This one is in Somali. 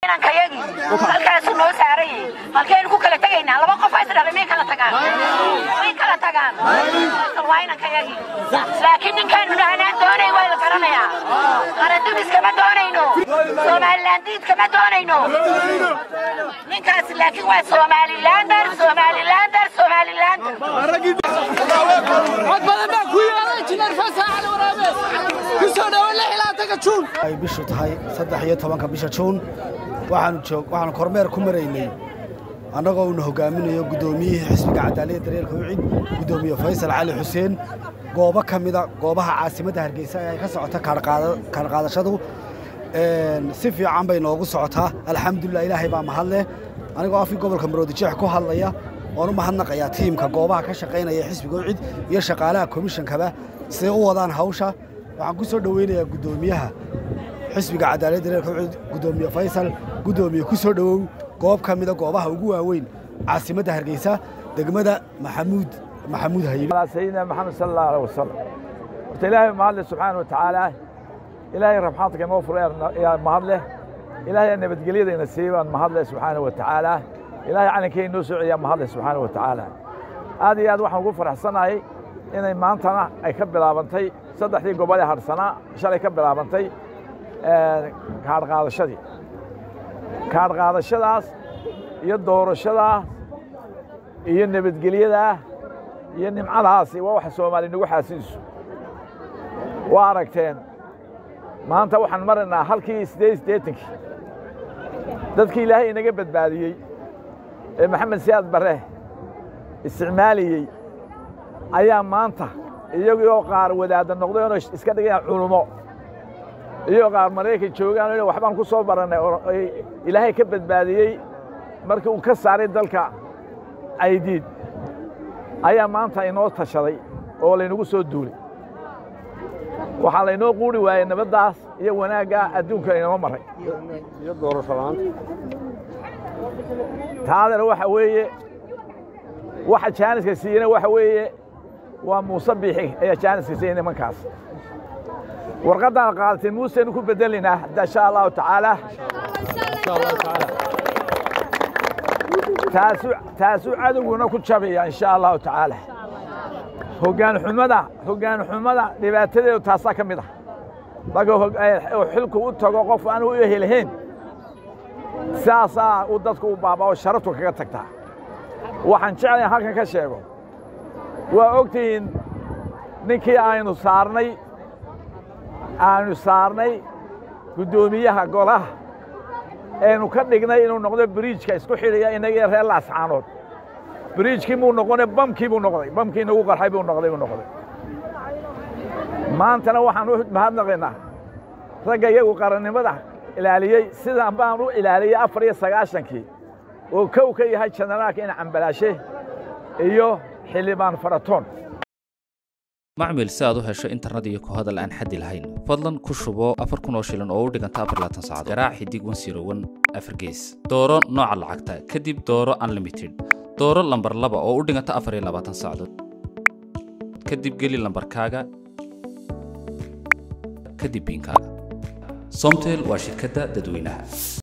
inankayagii halkaasuu noo saaran yahay halkaynu ku kala tegaynaa laba qof is dhalay may kala tagaan may kala tagaan waa inankayagii laakiin ninkaanu dhahnaan doonay waa la garanayaa qarandumis kama doonayno somalilandiid kama doonayno ninkaas laakiin waa somalilander somalilander somalilander cod badan baa ku yaala injineer fasax cali waraabe ku soo dhawo lix ilaa taga juun ay bishu tahay saddex iyo tobanka bisha juun waxaanu joog waxaanu kormeer ku maraynay annagoo uuna hogaaminayo guddoomiyihii xisbiga cadaaliyadda dareerka ucid guddoomiye faysal cali xuseen goobo ka mida goobaha caasimadda hargeysa ee ay ka socoto kaadhqaadashadu si fiican bay noogu socotaa alxamdulilah ilaahay baa mahadleh anigoo afkii gobolka maroodijeex ku hadlaya oon u mahadnaqayaa tiimka goobaha ka shaqaynaya xisbiga ucid iyo shaqaalaha komishankaba siday u wadaan hawsha waxaan ku soo dhoweynayaa guddoomiyaha xisbiga cadaaladda dareerka ucid guddoomiye faysal guddoomiye ku soo dhowow goob ka mida goobaha ugu waaweyn caasimadda hargeysa degmada maxamuud maxamuud haybe sayidina maxamed sala allahu aleh wasalam horta ilaahay mahadleh subxaana wa tacaala ilaahay rabxaadka inoo furay yaa mahadleh ilaahay nabadgelyada ina siiyey baan mahadleh subxaana wa tacaala ilaahay calankee inoo soo celiyaa mahadleh subxaana wa tacaala aad iyo aad waxaan ugu faraxsanahay inay maantana ay ka bilaabantay saddexdii gobol ee harsanaa shalay ka bilaabantay kaadhqaadashadii kaadhqaadashadaas iyo doorashadaas iyo nabadgelyadaa iyo nimcadaasi waa waxa soomaali nagu xaasiiso waa aragteen maanta waxaan maraynaa halkii siddeed siddeetankii dadkii ilaahay inaga badbaadiyey ee maxamed siyaad barre isticmaaliyey ayaa maanta iyagoo qaar wadaadda noqdeenoo iska dhigayaan culummo iyagoo qaar maraykan joogaan waxbaan ku soo barannay oo ilaahay ka badbaadiyey markii uu ka saaray dalka caydiid ayaa maanta inoo tashaday oo laynagu soo duulay waxaa laynoo quuri waayey nabaddaas iyo wanaaggaa adduunka inoo maray iyo doorasho la'aanta taadana waxa weeye waxa jaaniska siiyena waxa weeye waa muuse biixi ayaa jaaniska siiyey nimankaas warqaddaan qaadatay muuseynu ku beddelinaa insha allahu tacaala taasuu cadowguna ku jabaya insha allahu tacaala hoggaan xumada hoggaan xumada dhibaatadeedu taasaa ka mid ah marka xilku u tago qof aan u ehelahayn saasaa uu dadku u baabao sharaftu kaga tagtaa waxaan jeclayn halkan ka sheego waa ogtihiin ninkii aynu saarnay aanu saarnay guddoomiyaha golaha aynu ka dhignay inuu noqdo biriijka isku xidhaya inagii reer laascaanood biriijkii muu noqone bamkii buu noqday bamkii inagu qarxay buu noqday buu noqday maantana waxaan u mahadnaqaynaa ragga iyagu qarannimada ilaaliyey sidaan baan u ilaaliyey afar iyo sagaashankii oo kow ka yahay jenaraalka ina cambalaashe iyo xildhibaan faratoon macmil si aad u hesho internet iyo ku hadal aan xaddi lahayn fadlan ku shubo afar kun oo shilin oo u dhiganta afar laatan saacadood garaac xidig wan siro wan afar gees dooro nooca lacagta kadib dooro unlimited dooro lambar laba oo u dhiganta afar iyo labaatan saacadood kadib geli lambarkaaga kadib biinkaaga somtel waa shirkadda dadweynaha